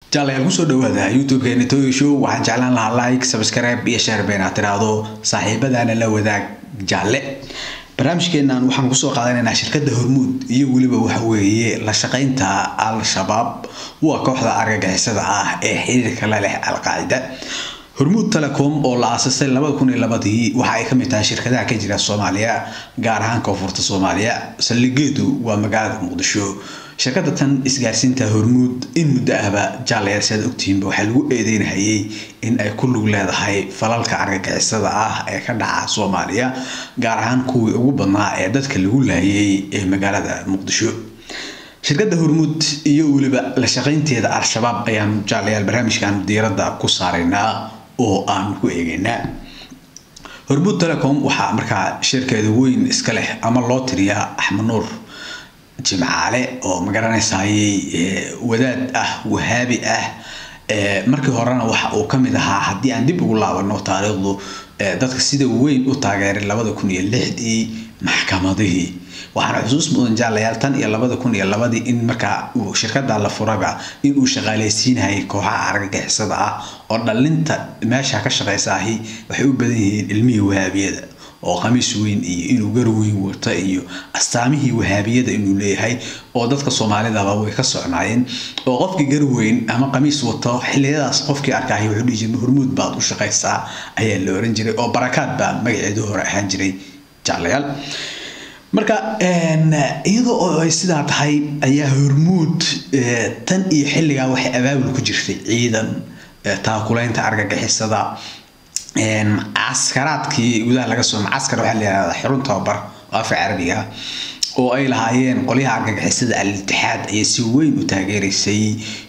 jaalayaal kusoo dhawaada youtube-keena toyo show waxaan jeclaan lahaa like subscribe iyo share been aad tiraahdo saaxiibadaana la wadaag jaalle barnaamijkeenan waxaan kusoo qaadanaynaa shirkadda hormuud iyo weliba waxa weeye la shaqaynta al-shabaab waa kooxda argagixisada ah ee xiriirka la leh al-qaacida hormuud telecom oo la aasasay labada kun iyo labadii waxa ay kamid tahay shirkadaha ka jira soomaaliya gaar ahaan koonfurta soomaaliya saldhigeedu waa magaalada muqdisho shirkada tan isgaarsiinta hormuud in muddo ahba jaalayaal siaad ogtihiinba waxaa lagu eedeynahayay in ay ku lug leedahay falalka argagixisada ah ee ka dhaca soomaaliya gaar ahaan kuwii ugu badnaa ee dadka lagu laayay ee magaalada muqdisho shirkadda hormuud iyo weliba la shaqaynteeda al-shabaab ayaan jaalayaal barnaamijkan diiradda ku saaraynaa oo aan ku eegaynaa hormuud telecom waxaa markaa shirkeeda weyn iska leh ama loo tiriyaa axmed nuur jimcaale oo magaranaysaayey wadaad ah wahaabi ah markii horena waxa uu kamid ahaa haddii aan dib ugu laabano taariikhdu dadka sida weyn u taageeray labada kun iyo lixdii maxkamadihii waxaana xusuus mudan jaalayaal tan iyo labada kun iyo labadii in markaa uu shirkada la furaba in uu shaqaaleysiinayay kooxaha argagixisada ah oo dhalinta meesha ka shaqaysaahi waxay u badan yihiin ilmihii wahaabiyada oo khamiis weyn iyo inuu gar weyn wata iyo astaamihii wahaabiyada inuu leeyahay oo dadka soomaalidaba way ka socnaayeen oo qofkii gar weyn ama khamiis wato xiliyadaas qofkii arkaahay wuxuu dhihi jiray hormuud baad u shaqaysaa ayaa la oran jiray oo barakaad baa magaceedu hore ahaan jiray jaalayaal marka iyadoo oo ay sidaa tahay ayaa hormuud tan iyo xilligaa waxay abaabul ku jirtay ciidan taakulaynta argagixisada caskaraadkii gudaha laga soo macaskar waxaa la yihahdaa xirun tababar oo afka carabiga oo ay lahaayeen qolyaha argagixisada al-itixaad ayay si weyn u taageeraysay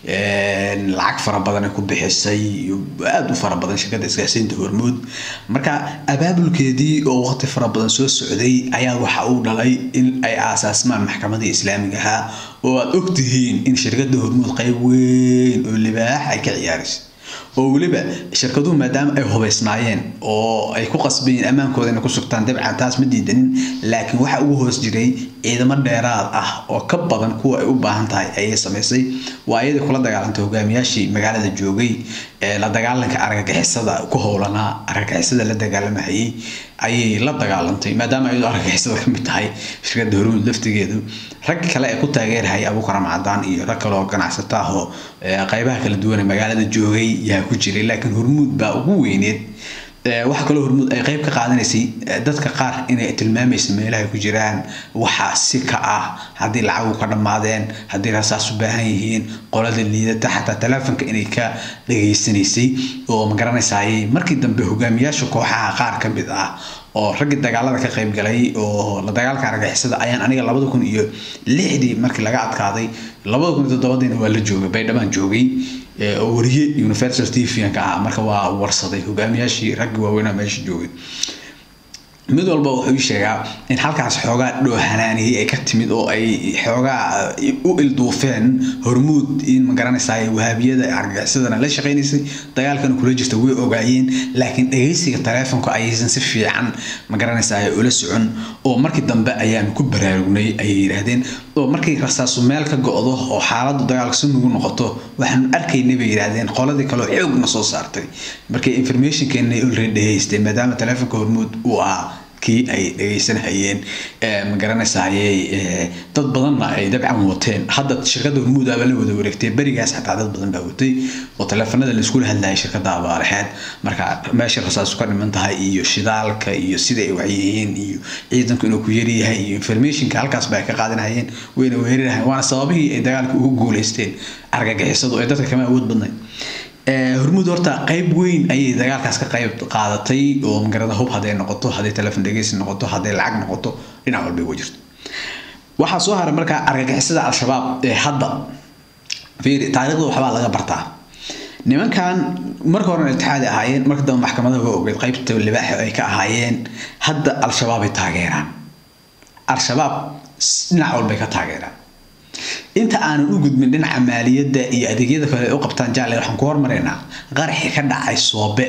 lacag fara badan ay ku bixisay aada u fara badan shirkadda isgaarsiinta hormuud marka abaabulkeedii oo waqti fara badan soo socday ayaa waxa uu dhalay in ay aasaasmaan maxkamadii islaamiga ahaa oo aada ogtihiin in shirkadda hormuud qayb weyn oo libaax ay ka ciyaaraysay oo weliba shirkaduhu maadaama ay hubaysnaayeen oo ay ku qasbayeen ammaankooda inay ku sugtaan dabcan taas ma diidanin laakiin waxa ugu hoos jiray ciidamo dheeraad ah oo ka badan kuwa ay u baahan tahay ayay samaysay waa iyadii kula dagaalantay hogaamiyaashii magaalada joogay ee la dagaalanka argagixisada ku howlanaa argagixisada la dagaalamahayay ayay la dagaalantay maadaama iyadoo argagixisada kamid tahay shirkadda hormuud laftigeedu rag kale ee ku taageerahaya abuukaram cadaan iyo rag kale oo ganacsato ah oo qaybaha kala duwan ee magaalada joogay yaa ku jiray laakiin hormuud baa ugu weyneed waxaa kaloo hormuud ay qayb ka qaadanaysay dadka qaar inay tilmaamaysa meelaha ay ku jiraan waxa si ka ah haddii lacagu ka dhammaadeen haddii rasaas u baahan yihiin qolada liidata xataa teleefonka inay ka dhageysanaysay oo magaranaysaayey markii dambe hogaamiyaasha kooxaha qaar ka mid ah oo raggii dagaalada ka qayb galay oo la dagaalka argagixisada ayaan aniga labada kun iyo lixdii markii laga adkaaday labada kun iyo toddobadiina waa la joogay baydhabaan joogay oo wariye universal t v ka ah marka waa warsaday hogaamiyaashii raggii waaweynaa meesha joogay mid walba wuxuu ii sheegaa in halkaas xoogaa dhoohanaaniyey ay ka timid oo ay xoogaa u ilduufeen hormuud in magaranaysaay wahaabiyada argagixisadana la shaqaynaysay dagaalkana kula jirta way ogaayeen laakiin dhagaysiga taleefonka ayaysan si fiican magaranaysaay ula socon oo markii dambe ayaanu ku baraarugnay ayay yidhaahdeen oo markay rasaasu meel ka go-do oo xaaladdu dagaalka si nugu noqoto waxaanu arkaynay bay yidhaahdeen qoladii kaleo xoogna soo saartay markay informationkeena already dhageystay maadaama taleefonka hormuud uu ahaa kii ay dhagaysanhayeen ma garanaysayey dad badanna ay dabcan wateen hadda shirkadda hormuudaaba la wada wareegtay berigaas xataa dad badan baa watay oo taleefanada laiskula hadlayay shirkadda abaalaxeed marka meesha rasaasu ka dhiman tahay iyo shidaalka iyo sida ay waxyihiin iyo ciidanku inuu ku yaryahay iyo informationka halkaas ba ay ka qaadanahayeen wayna weerarahayeen waana sababihii ay dagaalka ugu guuleysteen argagixisadu ee dadka kama awood badnayd hormuud horta qayb weyn ayay dagaalkaas ka qayb qaadatay oo magarada hub hadday noqoto hadday telefon dhegeysi noqoto hadday lacag noqoto dhinac walba uga jirto waxaa soo haray markaa argagixisada al-shabaab ee hadda fiiri taariikhda waxbaa laga bartaa nimankan marka horena iltixaadi ahaayeen marka dambe maxkamadaha waa ogeed qaybta libaaxa ay ka ahaayeen hadda al-shabaab ay taageeraan al-shabaab dhinac walbay ka taageeraan inta aanan u gudbin dhinaca maaliyadda iyo adeegyada kale ay u qabtaan jaale waxaan ku hormaraynaa qaraxii ka dhacay soobe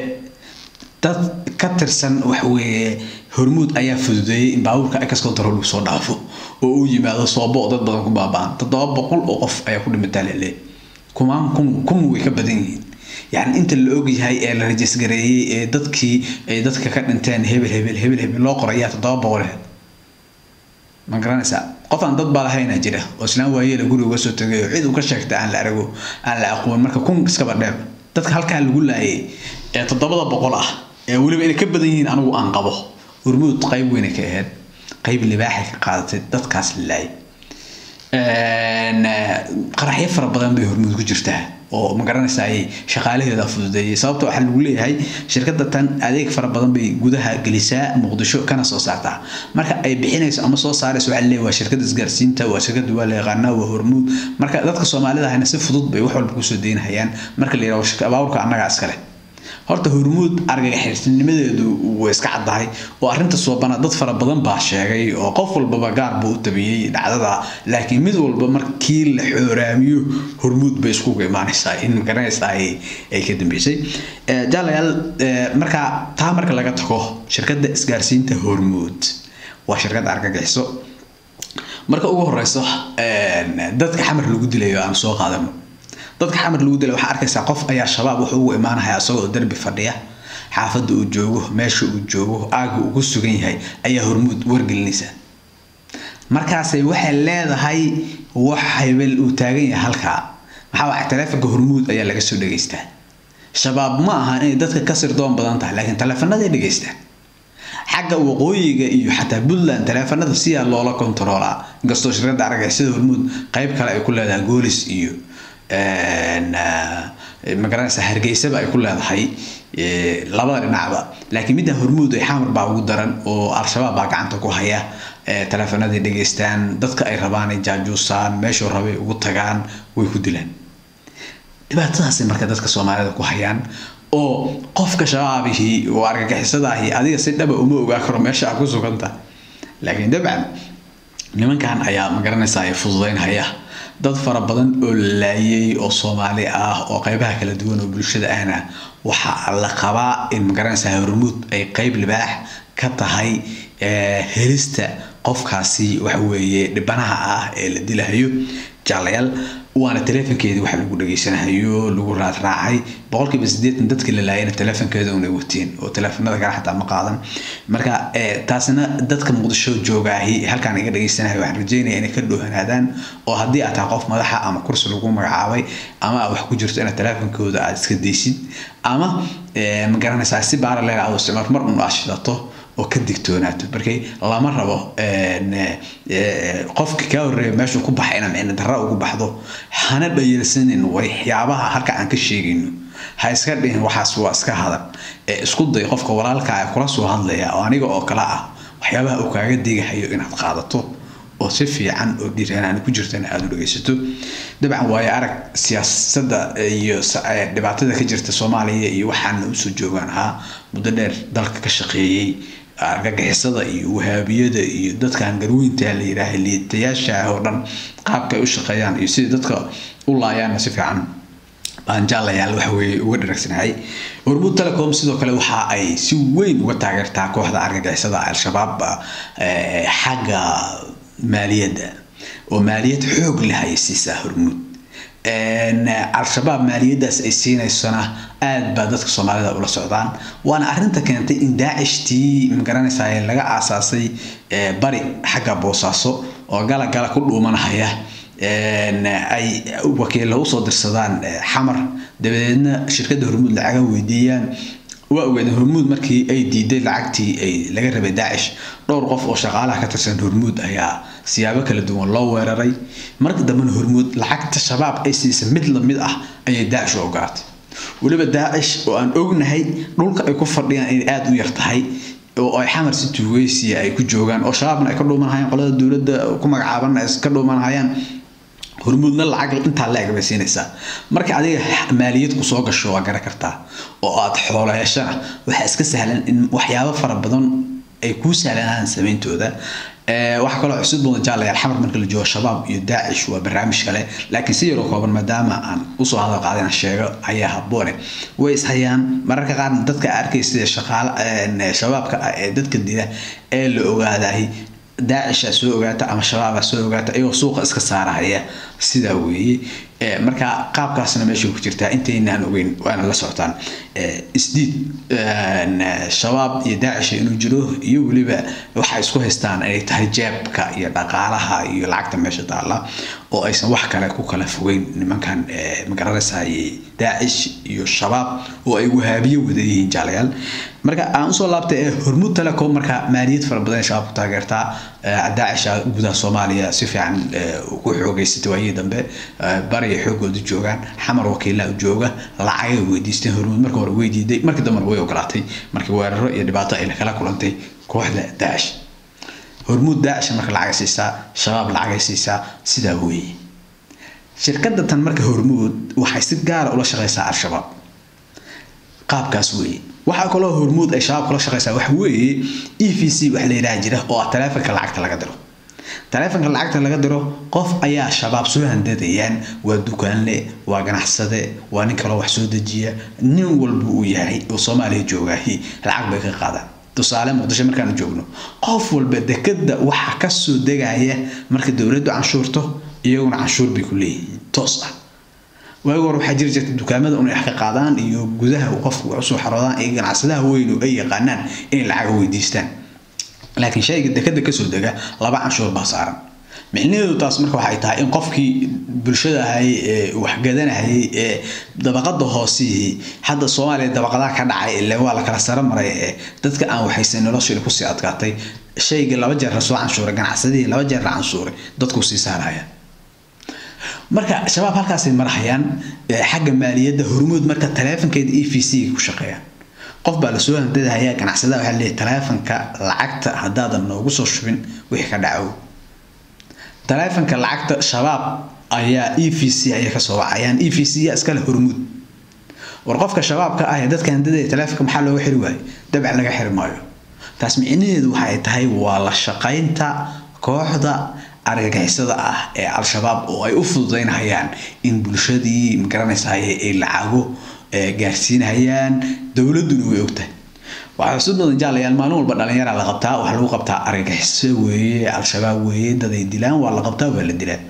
dad ka tirsan waxweeye hormuud ayaa fududeeyey in baabuurka ex control uu soo dhaafo oo uu yimaado soobo oo dad badan ku baaba'an toddoba boqol oo qof ayaa ku dhimataa lele kumaan kun kun way ka badan yihiin yani inta la ogyahay ee la rajisgareeyey ee dadkii ay dadka ka dhinteen hebel hebel hebel hebel loo qorayaa toddoba boqol ma garanaysaa qof aan dad baa lahayna jira oo islaan waayeela guri uga soo tagay oo cid uu ka sheegta aan la arago aan la aqoon marka kun iskaba dheer dadka halkaa lagu laayay ee toddobada boqol ah ee weliba inay ka badan yihiin anigu aan qabo hormuud qayb weyna ka ahayd qayb libaaxay ka qaadatay dadkaas la laayay qaraxyo fara badan bay hormuud ku jirtaa oo ma garanaysa ay shaqaalaheeda fududeeyay sababta waxaa lagu leeyahay shirkadda tan adeeg fara badan bay gudaha gelisaa muqdisho kana soo saartaa marka ay bixinayso ama soo saarayso waxaa leeyahay waa shirkadda isgaarsiinta waa shirkadda waa la yaqaanaa waa hormuud marka dadka soomaalida ahna si fudud bay wax walba kusoo deynahayaan marka la yidhaho abaawurka annagaa iskale horta hormuud argagaxisnimadeedu way iska caddahay oo arrinta soobana dad fara badan baa sheegay oo qof walbaba gaar buu u tabiyey dhacdada laakiin mid walba markii la xooraamiyo hormuud bay iskuga imaanaysaa in magaranaysaa ay ka dambeysay jaalayaal marka taa marka laga tago shirkadda isgaarsiinta hormuud waa shirkad argagixiso marka ugu horeyso dadka xamar lagu dilayo aan soo qaadano dadka xamar lagu dilay waxaa arkaysaa qof ayaa shabaab wuxuu ugu imaanaya isagoo derbi fadhiya xaafadda uu joogo meesha uu joogo aaga uu ku sugan yahay ayaa hormuud wargelinaysa markaasay waxay leedahay wax hebel uu taagan yahay halkaa maxaa waxa taleefonka hormuud ayaa laga soo dhegaystaa shabaab ma aha inay dadka ka sirdoon badan tahay laakiin taleefonaday dhegaystaan xagga waqooyiga iyo xataa puntland taleefanada siyaa loola kontaroolaa inkastoo shirkadda argagixisada hormuud qayb kale ay ku leedahay goolis iyo magaranaysa hargeysaba ay ku leedahay labada dhinacba laakiin midda hormuud ay xamar baa ugu daran oo al-shabaab baa gacanta ku haya taleefanadii dhegaystaan dadka ay rabaan ay jaajuusaan meeshuu rabay ugu tagaan way ku dilaan dhibaatadaasay marka dadka soomaalida ku hayaan oo qofka shabaabihii oo argagixisadaahi adiga si dhaba uma ogaa karo meesha aa ku suganta laakiin dabcan nimankan ayaa magaranaysa ay fududeynhaya dad fara badan oo laayay oo soomaali ah oo qaybaha kala duwan oo bulshada ahna waxaa la qabaa in magaranaysa hormuud ay qayb libaax ka tahay helista qofkaasi waxa weeye dhibanaha ah ee la dilahayo jaalayaal waana taleefonkeedii waxa lagu dhageysanahayo lagu raadraacay boqolkiiba sideetan dadkii la laayana taleefonkeeda unay wateen oo taleefonada kale xataa ma qaadan marka taasina dadka muqdisho joogaahi halkaan iga dhageysanayo waxaan rajeynaya inay ka dhoohanaadaan oo haddii aad tahay qof madaxa ama kursi lagu magacaabay ama aad wax ku jirto inaad taleefonkooda aad iska daysid ama ma garanaysaa si baara leega aad isticmaal mar un aad shidato oo ka digtoonaato markay lama rabo qofka kaa horreeya meeshuu ku baxay inaad micno darra ugu baxdo hana dhayalsanin waxyaabaha halka aan ka sheegayno ha iska dhihin waxaas waa iska hadan ee isku day qofka walaalka ah kula soo hadlaya oo aniga oo kale ah waxyaabaha uu kaaga digahayo inaad qaadato oo si fiican oo dhiiranaani ku jirtana aada u dhegaysato dabcan waayo arag siyaasadda iyo dhibaatada ka jirta soomaaliya iyo waxaana usoo joogaan ahaa muddo dheer dalka ka shaqeeyey argagixisada iyo wahaabiyada iyo dadkan garweynta la yidhaaha liitayaasha ah oo dhan qaabka ay u shaqeeyaan iyo sidai dadka u laayaanna si fiican baan jaalayaal waxa weeye uga dharagsanahay hormuud telecom sidoo kale waxa ay si weyn uga taageertaa kooxda argagixisada al-shabaab xagga maaliyadda oo maaliyad xoog leh ayay siisaa hormuud al-shabaab maaliyadaas ay siinaysona aad baa dadka soomaalida ula socdaan waana arinta keentay in daacishtii magaranaysaa laga aasaasay bari xagga boosaaso oo gala gala ku dhuumanahaya ay wakiilla usoo dirsadaan xamar dabadeedna shirkadda hormuud lacaga weydiiyaan waa ogeedeen hormuud markii ay diiday lacagtii ay laga rabay daacish dhowr qof oo shaqaalaha ka tirsan hormuud ayaa siyaabo kala duwan loo weeraray marka dambena hormuud lacagta shabaab ay siisa mid lamid ah ayay daacish u ogaatay weliba daacish oo aan ognahay dhulka ay ku fadhiyaan inay aada u yar tahay oo ay xamar si tuugeysiya ay ku joogaan oo shabaabna ay ka dhuumanahayaan qolada dowladda ku magacaabanna ay ka dhuumanahayaan hormuudna lacag intaa la eg bay siinaysaa marka adiga maaliyad ku soo gasho waa garan kartaa oo aad xoolo heshana waxaa iska sahlan in waxyaabo fara badan ay kuu sahlanaan sameyntooda waxaa kaloo cusub badan jaalayaal xamar marka la joogo shabaab iyo daacish waa barnaamij kale laakiin si yaroo kooban maadaama aan usoo hadal qaadina sheego ayaa haboone way ishayaan mararka qaarna dadka arkaysa shaqaala shabaabka ah ee dadka dila ee la ogaadahay daacisha soo ogaata ama shabaaba soo ogaata iyagoo suuqa iska saarahaya sidaa weeye marka qaabkaasna meesha ku jirtaa intaynaan ogeyn waana la socotaan isdiid shabaab iyo daacisha inuu jiro iyo weliba waxay isku haystaan inay tahay jeebka iyo dhaqaalaha iyo lacagta meesha taalla oo aysan wax kale ku kala fogeyn nimankan magaranaysaay daacish iyo shabaab oo ay wahaabiyo wada yihiin jaalayaal marka aan usoo laabtay ee hormuud telecom marka maaliyad fara badan shabaab ku taageertaa daacisha gudaha soomaaliya si fiican ugu xoogeysatay waayihii dambe bariya xoogooda joogaan xamar wakiilaa jooga lacagay weydiisteen hormuud marka hore weydiiday markii dambena way ogolaatay markii weeraro iyo dhibaato ay kala kulantay kooxda daacish hormuud daacisha marka lacagay siisaa shabaab lacagay siisaa sidaa weeye shirkadda tan marka hormuud waxay si gaara ula shaqeysaa al-shabaab qaabkaas weeye waxaa kaloo hormuud ay shabaab kula shaqeysaa waxa weeye e v c wax la yidhaha jira oo ah taleefanka lacagta laga diro taleefanka lacagta laga diro qof ayaa shabaab soo handadayaan waa dukaanle waa ganacsade waa nin kaloo wax soo dejiya nin walba uu yahay oo soomaaliya joogaahi lacag bay ka qaadaan tusaale muqdisho markaanu joogno qof walba dekada waxa kasoo degaya marka dowladdu canshuurto iyaguna canshuur bay ku leeyihiin toos ah waagi hore waxaa jiri jirta dukaamada inay wax ka qaadaan iyo gudaha qofku wax usoo xaroodaan iyo ganacsadaha weyn oo ay yaqaanaan inay lacag weydiistaan laakiin shayga dekada kasoo dega laba canshuur baa saaran micnaheedu taas marka waxay tahay in qofkii bulshada ahay ee waxgadanahayay ee dabaqada hoosihii hadda soomaaliya dabaqadaha ka dhacay ile waa la kala saro maray ee dadka aan waxaysan noloshooda kusii adkaatay shaygii laba jeer la soo canshuuray ganacsadihii laba jeer la canshuuray dadku sii saaraya marka shabaab halkaasay marahayaan xagga maaliyadda hormuud marka taleefankeeda e v c ku shaqeeyaan qof baa lasoo handadahayaa ganacsadaha waxaa leeyahay taleefanka lacagta haddaadan noogu soo shubin wixii ka dhacow taleefanka lacagta shabaab ayaa e v c ayay kasoo wacayaan e v c yaa iskale hormuud war qofka shabaabka ah ee dadka handadaya taleefanka maxaa looga xiri waayo dabcan laga xiri maayo taas micnaheedu waxay tahay waa la shaqaynta kooxda argagixisada ah ee al-shabaab oo ay u fududeynhayaan in bulshadii magaranaysaay ay lacago gaarsiinhayaan dowladuna way ogtahay waxaa sud badan jaalayaal maalin walba dhalinyaraa la qabtaa waxaa lagu qabtaa argagixiso weeye al-shabaab weeye dad ay dilaan waa la qabtaa waa la dilaa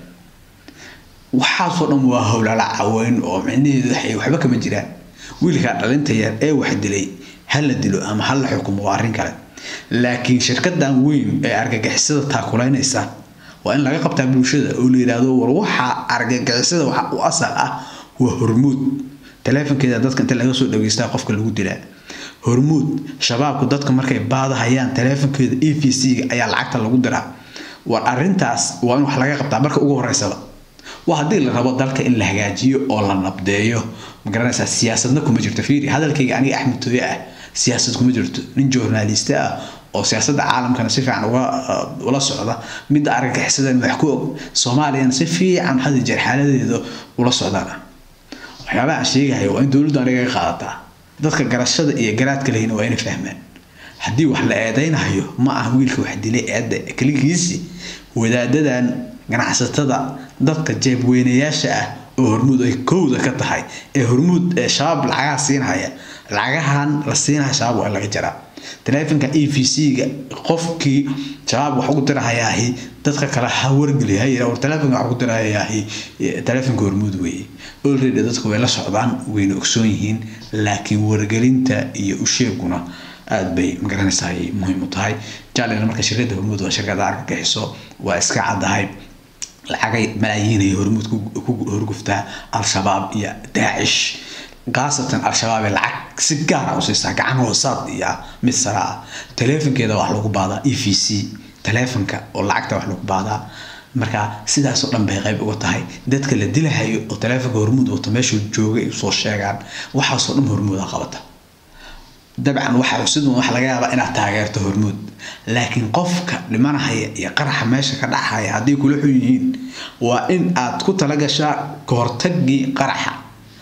waxaasoo dhan waa howlala caweyn oo micnaheedu waxay waxba kama jiraan wiilkaa dhalinta yar ee wax dilay ha la dilo ama ha la xukumo waa arrin kale laakiin shirkadan weyn ee argagixisada taakulaynaysa waa in laga qabtaa bulshada oo la yidhaahdo war waxa argagixisada waxa u asal ah waa hormuud taleefankeeda dadka inta laga soo dhageystaa qofka lagu dilaa hormuud shabaabku dadka markay baadahayaan taleefankeeda e v c ayaa lacagta lagu diraa war arintaas waa in wax laga qabtaa marka ugu horeysaba waa haddii la rabo dalka in la hagaajiyo oo la nabdeeyo magaranaysaa siyaasadna kuma jirto fiiri hadalkayga aniga axmed tooye ah siyaasad kuma jirto nin journaliste ah oo siyaasadda caalamkana si fiican uga ula socda midda argagixisadan wax ku og soomaaliyana si fiican hadi jeer xaaladeeda ula socdaan waxyaabaha aan sheegahayo waa in dowladdu aniga ka qaadataa dadka garashada iyo garaadka lehina waa inay fahmaan haddii wax la eedeynayo ma aha wiilka wax dilay eedda keligiisi wadaadadan ganacsatada dadka jeebweynayaasha ah oo hormuud ay kowda ka tahay ee hormuud ee shabaab lacagaha siinhaya lacagahan la siinaya shabaab waa in laga jaraa taleefanka e v c-ga qofkii shabaab wax ugu dirahayaahi dadka kale ha wargeli ha yira war taleefanka wax ugu dirahayaahi taleefanka hormuud weeye already dadku way la socdaan wayna ogsoon yihiin laakiin wargelinta iyo usheeguna aada bay magaranaysaa muhiim u tahay jaalina marka shirkadda hormuud waa shirkada argagixiso waa iska caddahay lacagay malaayiin ay hormuud ku horguftaa al-shabaab iyo daacish khaasatan al-shabaab ee lacag si gaara u siisaa gacan hoosaad iyo mid sara ah taleefankeeda wax lagu baadaa e v c taleefanka oo lacagta wax lagu baadaa marka sidaasoo dhan bay qayb uga tahay dadka la dilahayo oo taleefanka hormuud wato meeshuu joogay soo sheegaan waxaasoo dhan hormuuda qabata dabcan waxa sidun waxa laga yaabaa inaad taageerto hormuud laakiin qofka dhimanahaya iyo qaraxa meesha ka dhacaya haddii kula xun yihiin waa in aad ku talagashaa kahortagii qaraxa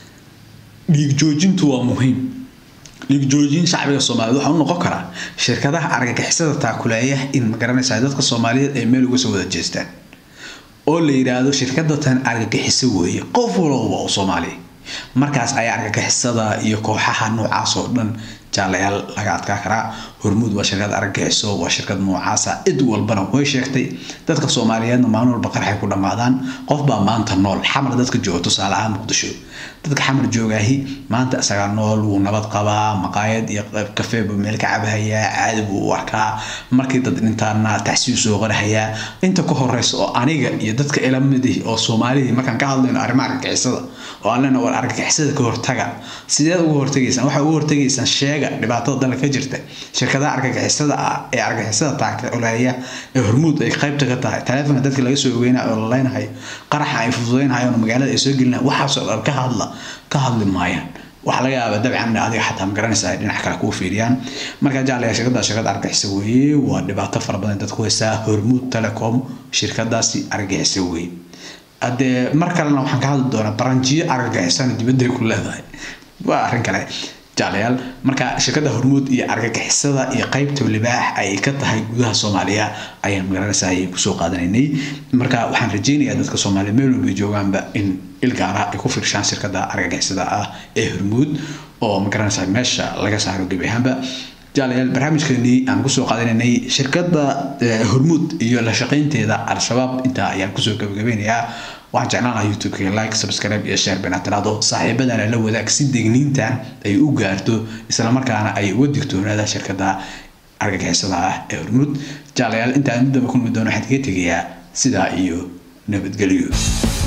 dhiig joojintu waa muhiim dhiig joojin shacbiga soomaaliyeed waxaa u noqon karaa shirkadaha argagixisada taakuleeya in magaranaysaa dadka soomaaliyeed ay meel uga soo wada jeestaan oo la yidhaahdo shirkada tan argagixiso weeye qof walba oo soomaaliya markaas ayaa argagixisada iyo kooxaha noocaas oo dhan jaalayaal laga adkaa karaa hormuud waa shirkad argagixiso waa shirkad noocaasa cid walbana way sheegtay dadka soomaaliyeedna maalin walba qarxay ku dhammaadaan qof baa maanta nool xamar dadka jooga tusaale ahaan muqdisho dadka xamar joogaahi maanta isagaa nool wuu nabad qabaa maqaayad iyo kafee buu meel ka cabahayaa caadi buu u arkaa markii dad dhintaana tacsiyu soo qarahayaa inta ka horeysa oo aniga iyo dadka ila midih oo soomaalidii markaan ka hadlayno arrimaha argagixisada oo aan leenahay war argagixisada ka hortaga sideed uga hortegaysaan waxaa uga hortegaysaan sheega dhibaatada dalka ka jirta shirkadaha argagixisada ah ee argagixisada taagta oleeya ee hormuud ay qaybta ka tahay taleefonka dadka laga soo ogeynayo oo laleynahayo qaraxa ay fududeynhayo magaalada ay soo gelinayo waxaasoo dhan ka hadla ka hadli maayaan waxaa laga yaabaa dabcan adiga xataa ma garanaysa ay dhinac kale kuu fiiriyaan marka jaalaya shirkada shirkada argagixisa weeye waa dhibaato fara badan dadku haysaa hormuud telecom shirkadaasi argagixisa weeye haddee mar kalena waxaan ka hadli doonaa baranjiyo argagixisana dibadday ku leedahay waa arrin kale jaalayaal marka shirkada hormuud iyo argagixisada iyo qaybta libaax ay ka tahay gudaha soomaaliya ayaan magaranaysa ayay kusoo qaadanaynay marka waxaan rajeynayaa dadka soomaaliya meel walba joogaanba in ilgaara ay ku fiirshaan shirkada argagixisada ah ee hormuud oo magaranaysa meesha laga saaro gebi ahaanba jaalayaal barnaamijkeenii aan kusoo qaadanaynay shirkada hormuud iyo la shaqaynteeda al-shabaab intaa ayaan kusoo gabagabeynayaa waxaan jeclaan lahaa youtube-ka like subscribe iyo share bana tiraado saaxiibadana la wadaag si degniintan ay u gaarto islamarkaana ay uga digtoonaada shirkada argagixisada ah ee hormuud jaalayaal intaan daba kulmi doono waxaan kaga tegayaa sidaa iyo nabadgelyo